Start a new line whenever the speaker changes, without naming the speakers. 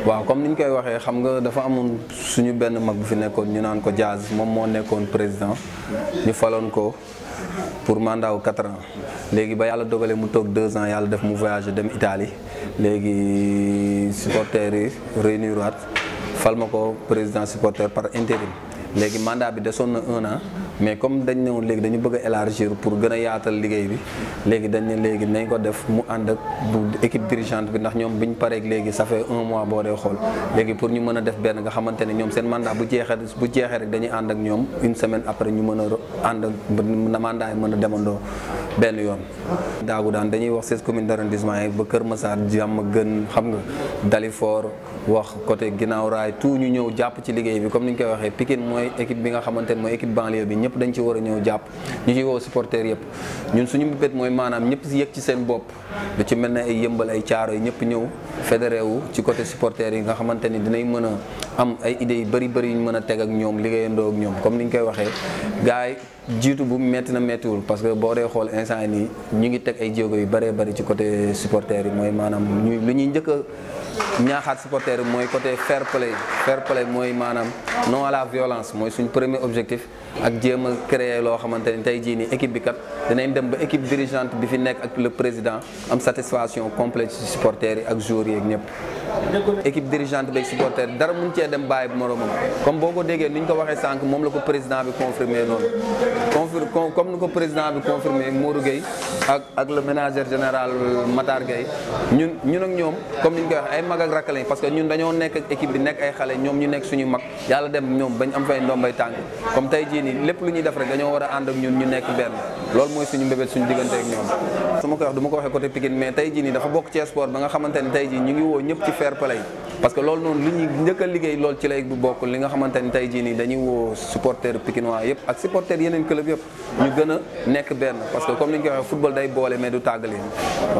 waaw comme ni ñu koy waxee xam nga dafa amoon suñu benn mag bu fi nekkoon ñu naan ko Diaz moom moo nekkoon président ñu faloon ko pour mandat wu quatre ans léegi ba yàlla dogalee mu toog deux ans yàlla def mu voyagé dem Italie léegi supporters yi réunir waat fal ma ko président supporter par intérim léegi mandat bi desoon na un an mais comme dañ ne woon léegi dañu bëgg a élargir pour gën a yaatal liggéey bi léegi dañ ne léegi nañ ko def mu ànd ak bu équipe dirigeante bi ndax ñoom biñ pareeg léegi ça fait un mois boo dee xool léegi pour ñu mën a def benn nga xamante ne ñoom seen mandat bu jeexee bu jeexee rek dañuy ànd ak ñoom une semaine après ñu mën a ànd ak na mandat yi mën a demandoo benn yoon. daagu daan dañuy wax seize communes d'arrondissement yi ba Kër Massar jàmm gën xam nga Dalifort wax côté ginnaaw raay tout ñu ñëw jàpp ci liggéey bi comme ni ñu koy waxee Pikine mooy équipe bi nga xamante ne mooy équipe banlieue bi ñëpp dañ ci war a ñëw jàpp ñu ci woo supporters yëpp ñun suñu mbébét mooy maanaam ñëpp si yëg ci seen bopp lu ci mel ne ay yëmbal ay caaro yi ñëpp ñëw fédéré wu ci côté supporters yi nga xamante ni dinañ mën a am ay idées yu bëri bëri yu ñu mën a teg ak ñoom liggéeyandoo ak ñoom comme ni ñu koy waxee gars yi jiitu bu metti na mettiwul parce que boo dee xool instant nii ñu ngi teg ay jéego yu bëree bëri ci côté supporters yi mooy maanaam ñu lu ñuy njëkk a ñaaxaat supporters yi mooy côté fair play fair play mooy maanaam non à la violence mooy suñ premier objectif ak jéem a créer loo xamante ni tey jii nii équipe bi kat dinañ dem ba équipe dirigeante bi fi nekk ak le président am satisfaction complète ci supporters yi ak joueurs yi ak ñëpp. équipe dirigeante beeg supporters yi dara mun cee dem bàyyi bu moromam comme boo ko déggee ni ñu ko waxee sànq moom la ko président bi confirmé noonu confir comme ni ko président bi confirmé Modou Gueye ak ak le ménagère général Matar Gueye ñun ñun ak ñoom comme ni ñu koy waxee ay mag ak rakk lañ parce que ñun dañoo nekk ak équipe bi nekk ay xale ñoom ñu nekk suñu mag yàlla dem ñoom bañ am fay ndombay tànk comme tey jii nii lépp lu ñuy def rek dañoo war a ànd ak ñun ñu nekk benn loolu mooy suñu mbébét suñu diggante ak ñoom su ma koy wax du ma ko waxee côté Pikine mais tey jii nii dafa bokk ci sport ba nga xamante ni tey jii ñu ngi woo ñëpp ci fair play parce que loolu noonu li ñuy njëkk a liggéey loolu ci lay bu bokk li nga xamante ni tey jii nii dañuy woo supporter pikinois yëpp ak supporter yeneen club yëpp ñu gën a nekk benn parce que comme ni ñu koy waxee football day boole mais du tàggali